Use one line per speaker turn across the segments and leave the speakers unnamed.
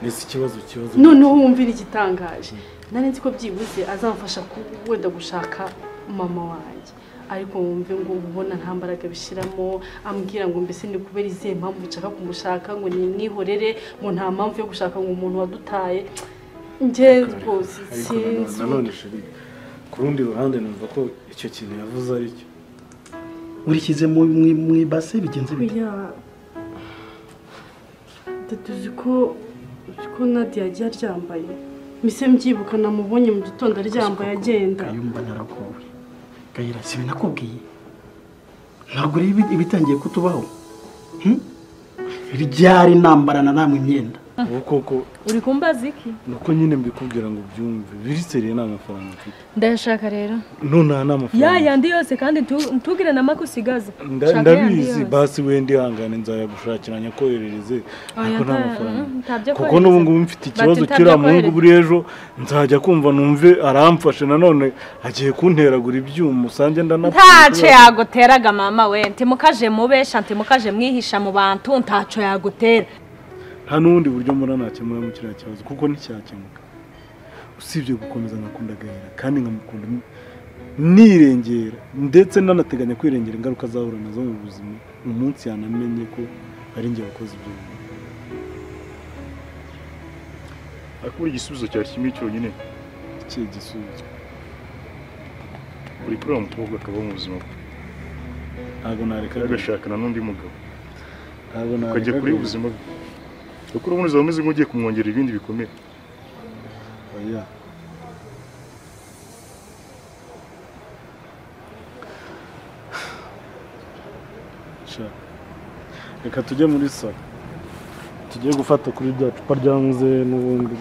mbese ikibazo ikibazo
noneho wumvira igitangaje nari nzi ko byibuze azamfasha ku- wenda gushaka mama wanjye ariko wumve ngo ubona nta mbaraga bishyiramo ambwira ngo mbese ni kubera izihe mpamvu nshaka kumushaka ngo nimwihorere ngo nta mpamvu yo gushaka ngo umuntu wadutaye njye rwose
ariko nanone-
sinzi
nanone sheri ku rundi ruhande numva ko icyo kintu yavuze ari cyo
urishyize mu mu- mu ibase bigenze bite
oya tuzi ko uzi ko nadia yagiye aryambaye mbese mbyibuka namubonye mu gitondo aryambaye agenda
kayumba naragowe gahera si binakubwiye ntabwo rero ibitangiye kutubaho Hmm? ryari nambarana namwe imyenda
ubu koko
uri kumbaza iki
ni uko nyine mbikubwira ngo ubyumve biriseriye nta mafaranga mfite
ndayashaka rero
nonaha nta mafaranga
ya yandi yose kandi ntu- ntugire na make usigaza
Nda-
Shaka yandi
ndabizi
yose.
basi wenda ihangane nzayagushakira nyakoherereze ariko nta
nta-
mafaranga
mm, ntabyo
kuko
kohereza.
n'ubu ngubu mfite ikibazo
Bati
kiriya
ntabyo
muhungu
kohereza.
buri ejo nzajya kumva numve aramfashe nanone agiye kunteragura ibyuma usange ndanapfa
ntaco yaguteraga mama we ntimukaje mubesha ntimukaje mwihisha mu bantu ntaco yagutera
nta n'ubundi buryo mbona nakemura mu kiriya kibazo kuko nticyakemuka usibye gukomeza nkakunda agahera kandi nkamukunda ni- nirengera ndetse nanateganya kwirengera ingaruka azahura nazo mu buzima umunsi yanamenye ko ari njye wakoze ibyo bintu
ariko buri igisubizo cyari kimwe cyonyine
ikihe gisubizo
uri kureba umukobwa akaba mu buzima bwe
ntabwo nareka
agashakana n'undi mugabo
ntabwo nareka
ukajya kure y'ubuzima bwe kuko urabona uzaba umeze nk'ugiye kumwongerera ibindi bikomere
oya sha reka tujye muri salo tujye gufata kuri rya cupa ryanze n'ubundi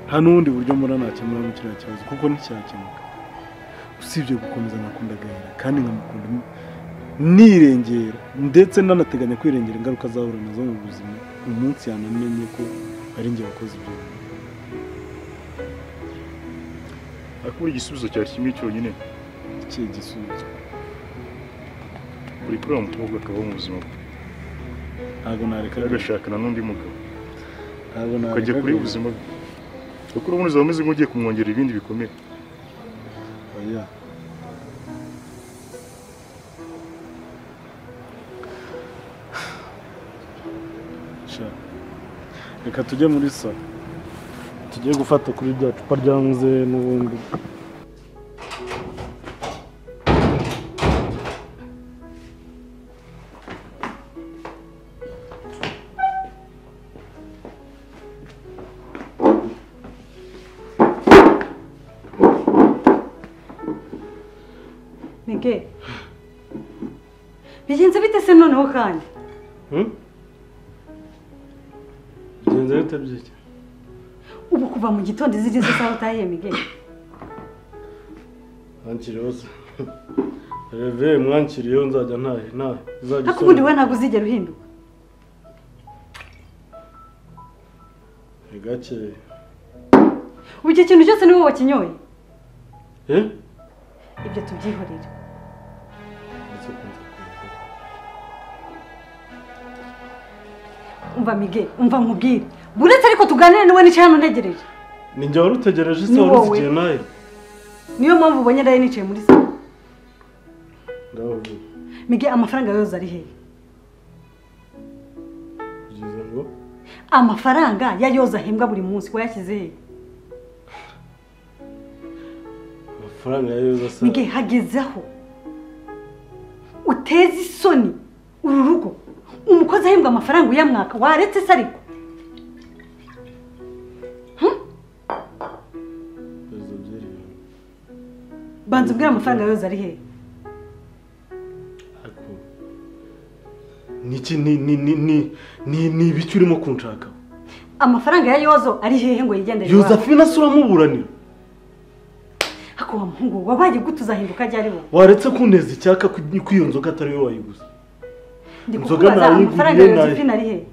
nta n'ubundi buryo mbona nakemuramo kiriya kibazo kuko nticyakemuka usibye gukomeza nkakunda agahera kandi nkamukunda ni- nirengera ndetse nanateganya kwirengera ingaruka azahura nazo mu buzima umunsi yanamenye ko ari njye wakoze ibyo bintu
ariko buri igisubizo cyari kimwe cyonyine
ikihe gisubizo
uri kureba umukobwa akaba mu buzima bwe
ntabwo nareka
agashakana n'undi mugabo
ntabwo nareka
ukajya kure y'ubuzima bwe kuko urabona uzaba umeze nk'ugiye kumwongerera ibindi bikomere
oya sha reka tujye muri salo tujye gufata kuri rya cupa ryanze n'ubundi
mige bigenze bite se noneho kandi
bigenze bite byiki
ubu kuva mu gitondo izigeze isaha utahiye mige
mwankiriyeho se reve mwankiriyeho nzajya ntahe ntahe izajya
ariko ubundi wowe ntabwo uzigera uhinduka
ni gake
ubu icyo kintu cyose ni wowe wakinyoye
eh
ibyo tubyihorere
ndetse kunze kuza
umva mige umva nkubwire buretse ariko tuganire niwe nicaye hano ntegereje
ni njye wari utegereje
Ni
se wari uzi
wowe.
igihe ntahe
niyo mpamvu ubonye nari nicaye muri salo
ndabavuga
mige amafaranga yose ari hehe
byiza ngo
amafaranga ya yoza ahembwa buri munsi wayashyize hehe
amafaranga ya yeza se
mige hageze aho uteze isoni uru rugo umukozi ahembwa amafaranga uyamwaka waretse se ariko
ibibazo by'iriya
banza ubwire amafaranga yose ari hehe
ariko niki ni ni ni ni ni ni ibiki urimo kunshaka
amafaranga ya yozo ari hehe ngo yigendere
yuzafina se uramuburanira
ako ariko wa muhungu we, wabaye gute uzahinduka ryari wowe
waretse kuneza icyaka ko iyo nzoga atari yo wayiguze
ndi
Inzoga
kukubaza
nayiguriye,
amafaranga ya
nayo-
Josephine ari he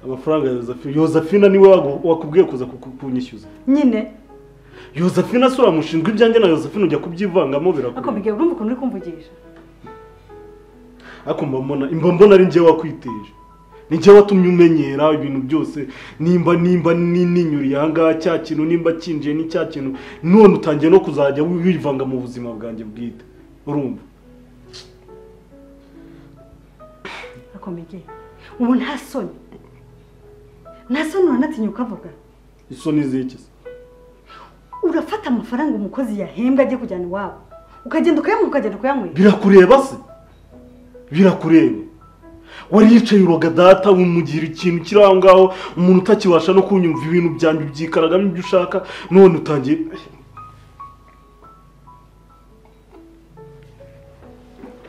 amafaranga ya Josephine Josephine niwe wagu- wakubwiye kuza kuku- kunyishyuza
nyine
Josephine asura amushinjwa ibyanjye na Josephine ujya kubyivangamo
ariko
birakora
Miguel urumva ukuntu uri kumvugisha
ariko mba mbona imba mbona ari njye wakwiteje ni njye watumye umenyera ibintu byose nimba nimba ni- ninyuriye ahangaha cya kintu nimba kinjiye ni cya kintu none utangiye no kuzajya wi- wivanga mu buzima bwanjye bwite urumva
ariko Miguel ubu nta soni nta soni uranatinya ukavuga
isoni z'iki se
urafata amafaranga umukozi yahembwa ajya kujyana iwabo ukagenda ukayanywa ukagenda kuyanywera
birakureba se birakureba wariyicaye uroga data umugira ikintu kiri aho ngaho umuntu utakibasha no kunyumva ibintu byanjye ubyikaragamo ibyo ushaka none utangiye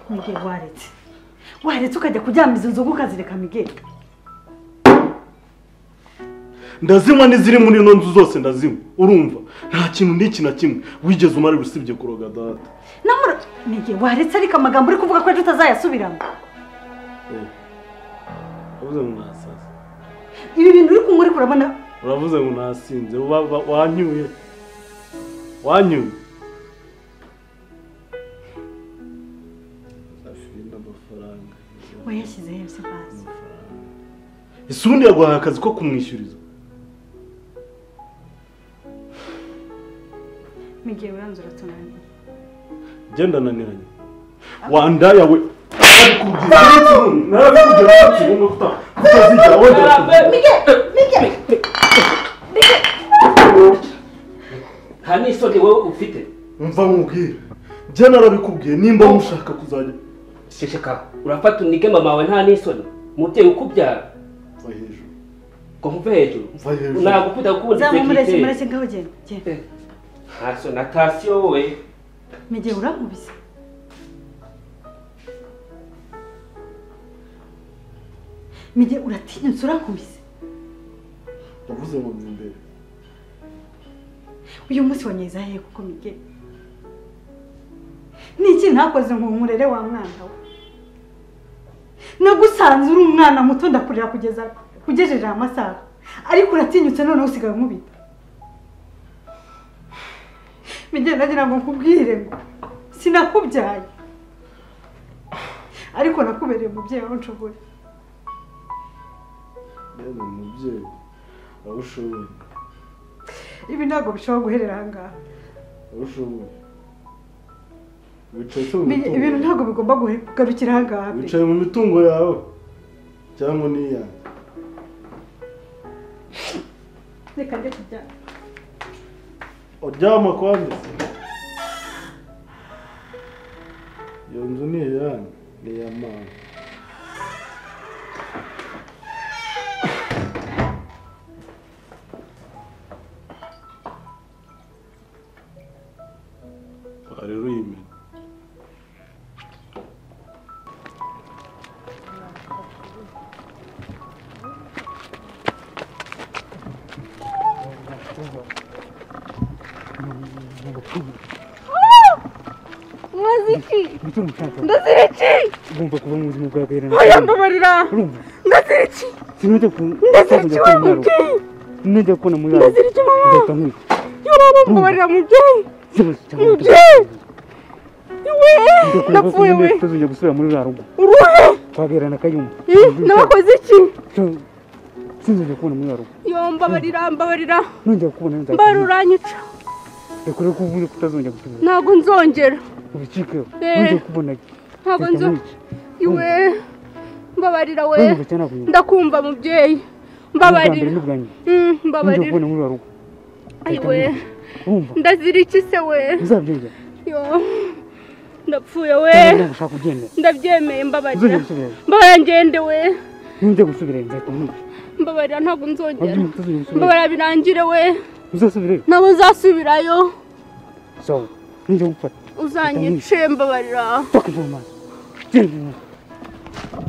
Miguel waretse waretse ukajya kuryama izo nzoga ukazireka Miguel
ndazinywa n'iziri muri ino nzu zose ndazinywa urumva nta kintu n'iki na kimwe wigeze umara usibye kuroga data
namura Miguel waretse ariko amagambo uri kuvuga ko ejo utazayasubiramo
Eh, uravuze ngo nasaze
ibi bintu uri kunywa ariko urabona
uravuze ngo nasinze wa- wa- wanyuye wanyuye amafaranga
wayashyize heza bazi
ese ubundi yaguhaye akazi ko kumwishyuriza
Miguel uranze uratunaniye
njye ndananiranye wandaya we utazigera wongera
nta n'isoni wowe ufite
mva nkubwire njye narabikubwiye nimba mushaka kuzajya
shesheka urafata unige mama wawe nta n'isoni umubyeyi ukubyara
mva hejuru
ngo nkuve hejuru
Mva hejuru.
ntabwo ukunda kubundi
zamu mureke mureke
sekirite
ngaho genda genda
nta soni atasiyo wowe
Miguel urankubise Miguel uratinyutse urankubise
ndavuze ngo ni imbere
uyu munsi wanyeza hehe kuko Miguel ni iki ntakoze ngo nkurere wa mwana we nagusanze uri umwana muto ndakurira kugeza kugejeje aya masaha ariko uratinyutse noneho usigaye nkubita Miguel ndagira ngo nkubwire ngo sinakubyaye ariko nakubereye umubyeyi aho nshoboye
yewe umubyeyi aho ushoboye
ibi ntabwo bishobora guherera aha ngaha
aho ushoboye wicaye se mu
Miguel, ibintu
mitungo
ntabwo bigomba guhe- kugarukira aha ngaha pe.
wicaye mu mitungo yawe cyangwa n'iyanjye
reka ndeke ibyaha
uryama kwanza iyo nzu ni iyanyu ni iya mama aha rero uyimena ugomba kuba mu buzima bwa gaherena oya mbabarira ndaziriki sinajya ku ndaziriki najya kubona muri aho ndaziriki mama ndahita nkwica
mbabarira mubyeyi
zose cyangwa
mubyeyi we
ndakureba ko
napfuye we
nyine tutazongera gusubira muri za rugo
uruhe
kwa gaherena kayumba
nabakoze iki
sinzongera kubona muri za rugo
yo mbabarira mbabarira
nongera kubona nzahita
mbara
nkwica
uranyica
ndakureba ko uvuze ko utazongera gusubira
ntabwo nzongera
ubicikeho
Eh.
nongera kubona
ntabwo
Reka
nzo
mwice.
iwe mbabarira we
wumva cyane nakunyuma
ndakumva mubyeyi
ubwa mbere
mbabarira
n'ubwa nyuma
Mm,
nongera
mbabarira
kubona muri za rugo Reka
ayiwe
mwice. wumva
ndazira iki se we
uzabyongera
yo ndapfuye we
ntabwo ushaka kubyemera
ndabyemeye mbabarira
uzongera gusubirayo
mbabarira ngende we
nongera gusubirayo nzahita nkwica
mbabarira ntabwo nzongera
wabyumva utazongera gusubirayo
mbabarira birangire we
uzasubirayo
ntabwo nzasubirayo
sawa nongera gufata
uzanyice mbabarira
Fuck you, man. Damn you.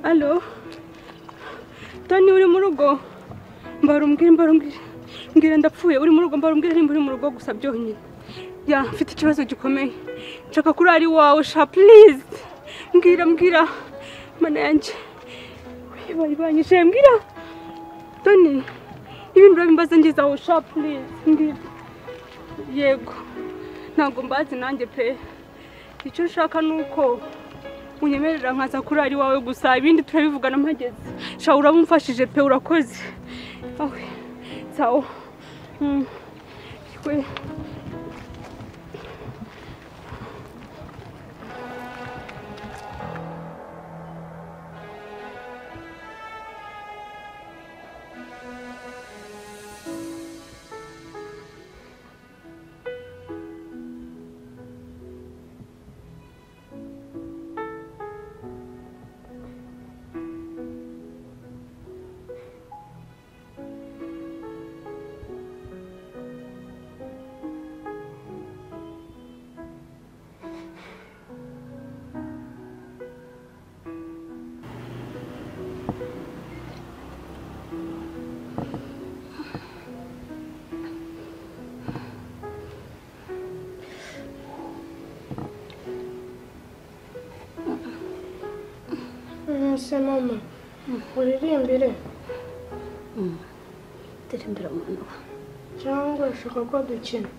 alo toni uri mu rugo mbarumbwire mbarumbwire mbwira ndapfuye uri mu rugo mbarumbwire nimba uri mu rugo gusa byonyine ya mfite ikibazo gikomeye nshaka kurara iwawe sha please mbwira mbwira mana yanjye bayibanyije mbwira toni ibintu urabimbaza ngezaho sha please mbwira yego ntabwo mbazi nanjye pe icyo ushaka ni uko unyemerera nkaza kurara iwawe gusa ibindi turabivugana mpageze sha uraba umfashije pe urakoze awe sawa Mm. we
Se mama uririmbire
ndirimbira umuntu wa
cyangwa ushaka ko dukina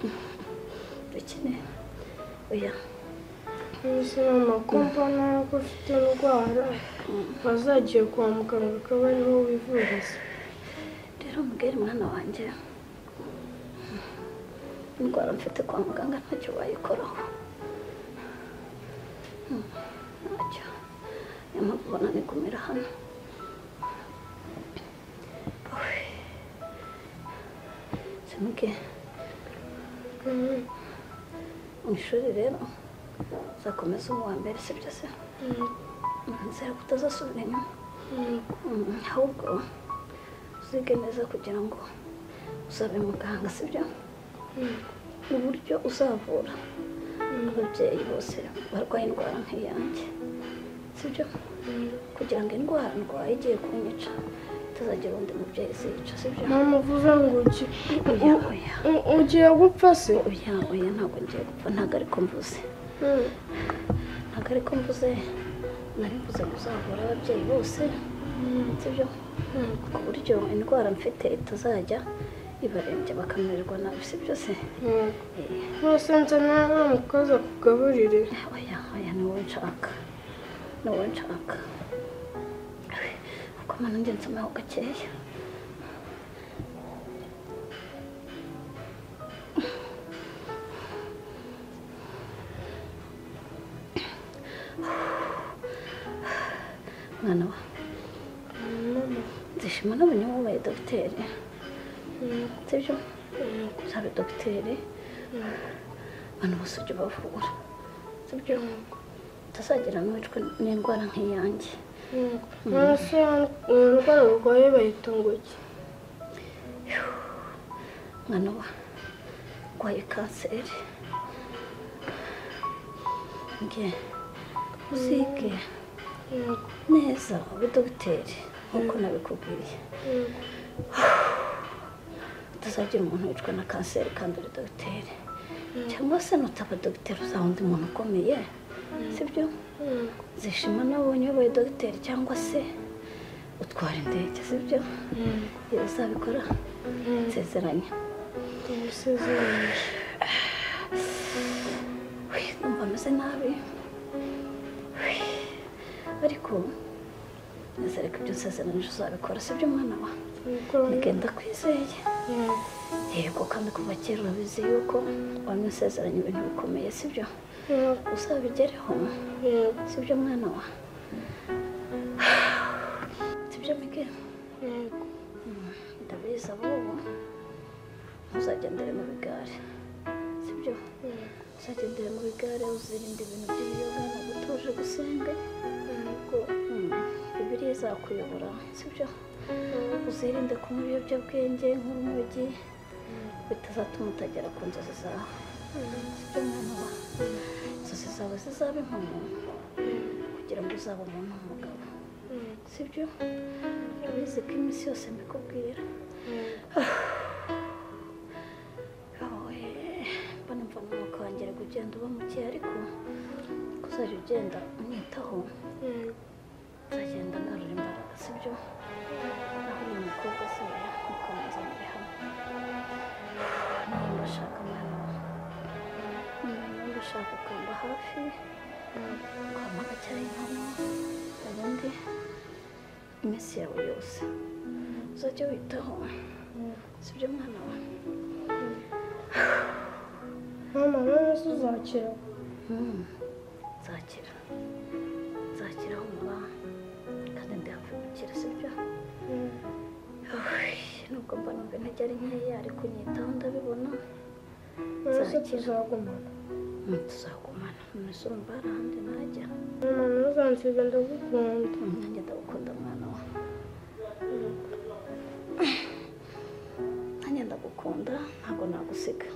dukine oya
se mama ko mbona ko ufite indwara wazagiye kwa muganga ukaba ariho wivuriza
rero mbwira mwana wanjye indwara mfite kwa muganga ntacyo wayikoraho Mm, ntacyo niyo mpamvu ubona nigumira hano Oy. simuke mu ishuri rero uzakomeza uwo wa mbere sibyo se nzira ko utazasubira inyuma Mm, ahubwo uzige neza kugira ngo uzabe muganga sibyo uburyo uzavura ababyeyi bose barwaye indwara nk'iyanjye sibyo kugira ngo indwara ndwaye igiye kunyica itazagira undi mubyeyi ziyica sibyo
mama uvuze ngo ugi-
oya oya
u- ugiye gupfa se
oya oya ntabwo ngiye gupfa ntabwo ariko mvuze
Mm.
ntabwo ariko mvuze nari mvuze ngo uzavura ababyeyi bose sibyo ku buryo indwara mfite itazajya ibarembya bakamererwa nabi sibyo se
Mm.
Eh,
rwose nze nawe umukozi akugaburire
oya oya ni wowe nshaka ni wowe nshaka kuko mpano njye nsomaho gakeya mwana wa nzishima nabonye wubaye dogiteri sibyo uzabe dogiteri abantu bose ujya ubavura sibyo utazagira n'uwicwa n'indwara nk'iyanjye
none se iyo ndwara urwaye bayita ngo iki
mwana wa urwaye kanseri nge uzige neza ube dogiteri nk'uko nabikubwiye utazagira umuntu wicwa na kanseri kandi uri dogiteri cyangwa se nutaba dogiteri uzaba undi muntu ukomeye sibyo zishima nabonye ubaye dogiteri cyangwa se utwara indege sibyo Iyo uzabikora nsezeranya
Ndagusezeranyije.
Uy, numva ameze nabi Uy, ariko nizere ko ibyo nsezeranyije uzabikora sibyo mwana wa
Nabikora
nigenda kwizeye
Yego.
yego kandi kuva kera urabizi yuko wamwe usezeranya ibintu bikomeye sibyo
Yego.
uzabigereho
Yego.
sibyo mwana wa sibyo miguel
Yego.
ndabizi abubu ntuzagendere mu bigare sibyo uzagendere mu bigare uzirinde ibintu by'ibiyoga ntabwo utuje gusenga ntabwo bibiriya izakuyobora sibyo uzirinde kunywa ibiyobyabwenge nk'urumogi bitazatuma utagera ku nzozi zawe sibyo mwana wa inzozi zawe zizabe impamo kugira ngo uzabe umuntu w'umugabo
Mm.
sibyo urabizi ko iminsi yose mbikubwira wowe mbona mva mu mwuka wongera kugenda uba muke ariko kuzajya ugenda unyitaho uzagenda ngarura imbaraga sibyo naho uyu mukobwa se we mukomeza muri hamwe niba urashaka umwana wawe niba urashaka ukamba hafi kwamaga cyangwa inkono ubundi iminsi yawe yose uzajya witaho sibyo mwana wawe
mama none se uzakira
nzakira nzakira aho muba kandi ndi hafi gukira sibyo nubwo mba numva intege ari nkeya ariko unyitaho ndabibona
none se
nzakira
tuzagumana
Mm, tuzagumana umusumba arahandi najya
mama ntuzansiga ndagukunda
nanjye ndagukunda mwana wawe nanjye ndagukunda ntabwo nagusiga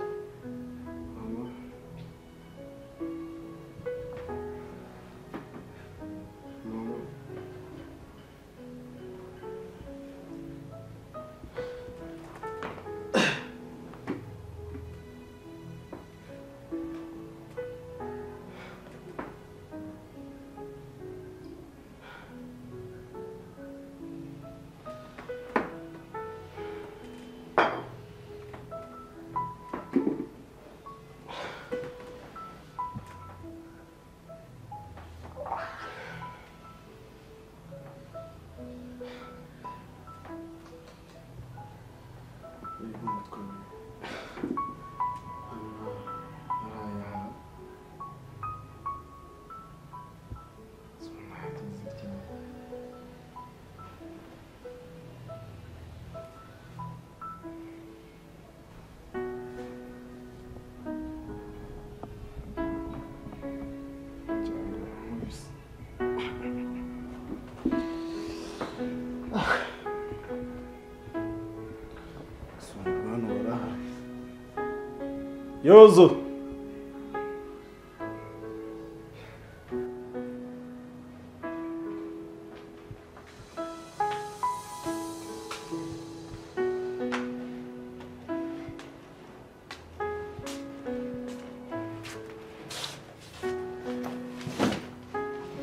yozo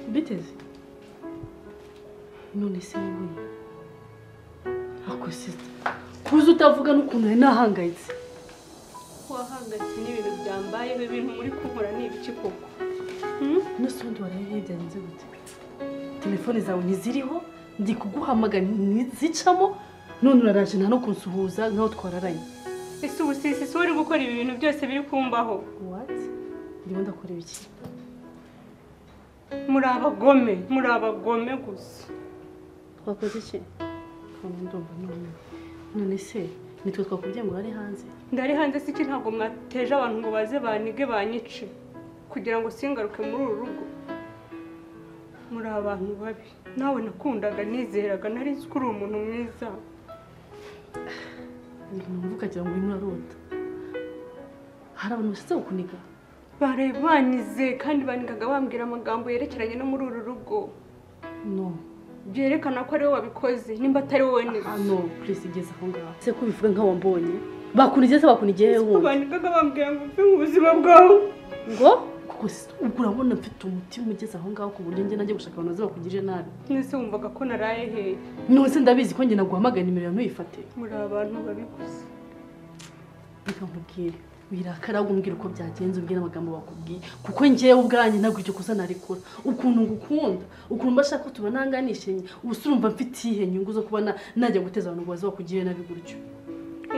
biteze none se wowe ako sita kuza utavuga n'ukuntu nari nahangayitse wahangayitse n'ibintu byambayeho ibintu muri kubura ni ibiki koko n'usundi waraye byagenze gute telefone zawe ntiziriho ndi kuguhamagara ntizicamo none uraraje nta no kunsuhuza nk'aho twararanye
ese ubu sisi si uri gukora ibi bintu byose biri kumbaho
wati ndimo ndakorera iki
muri abagome muri abagome gusa
twakoze iki kandi ndumva none none se nitwe twakubwiye ngo urare hanze
ndari hanze si iki ntabwo mwateje abantu ngo baze banige banyice kugira ngo singaruke muri uru rugo muri abantu babi nawe nakundaga nizeraga nari nzi ko uri umuntu mwiza
ibintu wumva ukagira ngo urimo urarota hari abantu bashyize kukuniga
baraye banize kandi banigaga bambwira amagambo yerekeranye no muri uru rugo
no
byerekana ko ari wowe wabikoze nimba atari wowe neza
no kirisi igeze aho ngaho se ko ubivuga nk'aho wambonye bakunigiye se bakunigiye hehe wundi
banigaga bambwira ngo upfe mu buzima bwawe
ngo kuko si- ubwo urabona mfite umutima ugeze aho ngaho ku buryo njye najya gushaka abantu baza bakugirire nabi
nese wumvaga ko naraye hehe
none se ndabizi ko njye naguhamagara nimero yawe ntuyifate
muri abantu babikoze
reka nkubwire wirakara umbwira uko byagenze umbwire amagambo bakubwiye kuko njyewe ubwanjye ntabwo ibyo kosa narikora ukuntu ngukunda ukuntu mbashaka ko tuba nanganishanye ubu se urumva mfite iyihe nyungu zo kuba na- najya guteza abantu ngo baze bakugirire nabi gutyo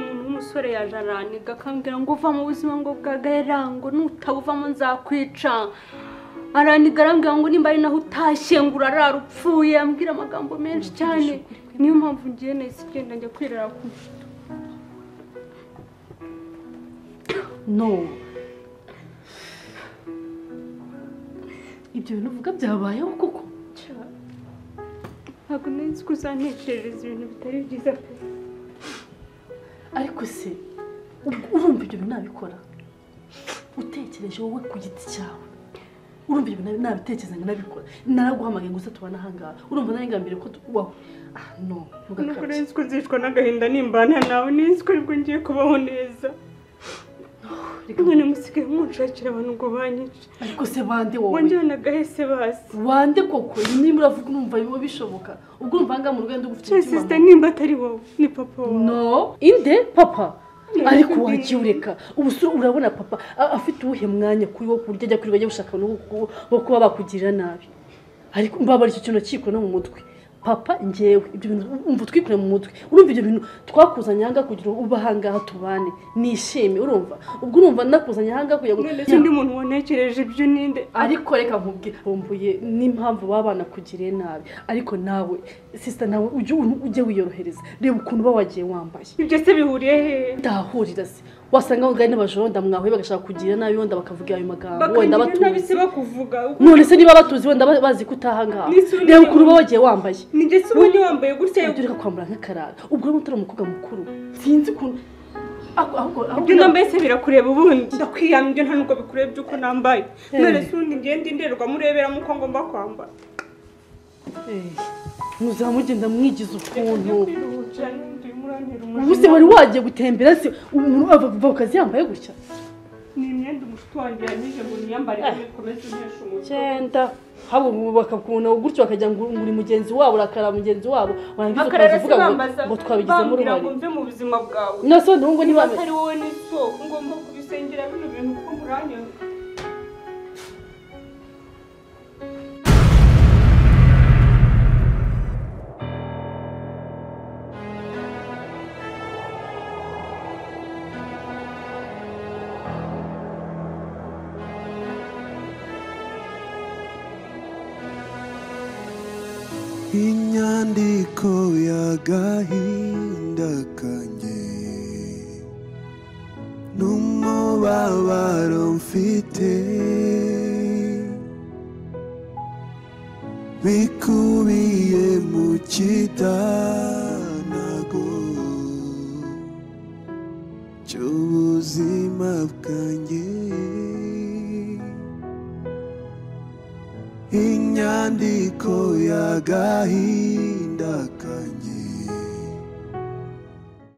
umuntu w'umusore yaje araniga akambwira ngo uva mu buzima ngo bwagahera ngo nutabuvamo nzakwica araniga arambwira ngo nimba ari naho utashye ngo urarara upfuye ambwira amagambo menshi cyane niyo mpamvu ngiye nahise igenda njya kwirara ku
no ibyo bintu uvuga byabayeho koko
mucyo ntabwo nari nzi ko uzantekerereza ibintu bitari byiza pe
ariko se ubwo urumva ibyo bintu nabikora utekereje wowe ku giti cyawe urumva ibintu nabitekereza ngo nabikora naraguhamagaye gusa tubana ahangaha urumva narengambire ko tu- wow ah no
nuko nzi ko nzicwa n'agahinda nimbana nawe nzi ko aribwo ngiye kubaho neza mwene musigaye munshakira abantu ngo banyice
ariko se bande wowe
wanjyanagahe se basi
wande koko nimba uravuga urumva biba bishoboka ubwo urumva ahangaha mu rwego rw'ufite
Cya sisita nimba atari wowe ni papa wawe
no inde papa
Ni
ariko
ukuri.
wagiye ureka ubu se urabona papa a- afite uwuhe mwanya kuri wo ku buryo ajya kuri bajya gushaka abantu bo ku- bo kuba bakugirira nabi ariko mbabara icyo kintu kikora no mu mutwe papa ngewe ibyo bintu umva utwikure mu mutwe urumva ibyo bintu twakuzanye ahangaha kugira ngo ube ahangaha tubane nishime urumva ubwo urumva nakuzanye ahangaha kugira ngo
none se undi muntu wanekereje ibyo ninde
ariko reka nkubwire bumbuye n'impamvu baba banakugiriye nabi ariko nawe sisita nawe ujye u- ujye wiyorohereza reba ukuntu uba wagiye wambaye
ibyo se bihuriye hehe
ndahahurira se wasanga ngo gari n'abajoro ndamwahuye bagashaka kugira nabi wenda bakavuga ayo magambo wenda
bakagirira nabi
batuzi
se bakuvuga
none se niba batuzi wenda ba- bazi ko utaha ngaha
Nisi undi-
reba ukuntu uba wagiye wambaye
ni ndetse ubonye wambaye gutya
ujya ureka kwambara nk'akarara ubwo rero utari umukobwa mukuru sinzi ukuntu ahubwo ahubwo-
ibyo nambaye se birakureba ubundi ndakwiyamye ibyo nta nubwo bikureba iby'uko nambaye
Eh.
none se ubundi ngende indorerwamo ureberamo uko ngomba kwambara
Eh, muzamugenda mwigize ukuntu ubu se
ubuse
wari wagiye gutembera se umuntu ava ava ku kazi yambaye gutya
ni imyenda umushuti wanjye yanyije ngo niyambare ukomeze unesha umutwe
genda haba ubu bakakubona gutyo bakajya ngo uri mugenzi wabo urakara mugenzi wabo warangiza
bakarara
ukaza
se
uvuga ngo-
bambaza
ngo twabigizemo
bambwira
uruhare
ngo mve mu buzima bwawe
Nase wenda ubu ngo
niba
ntibambe-
atari wowe n'isoko ngomba kubisengera bino bintu kuko muranyanga
inyandiko y'agahinda kanjye n'umubabaro mfite bikubiye mu kitanago cy'ubuzima bwanjye inyandiko y'agahinda kanjye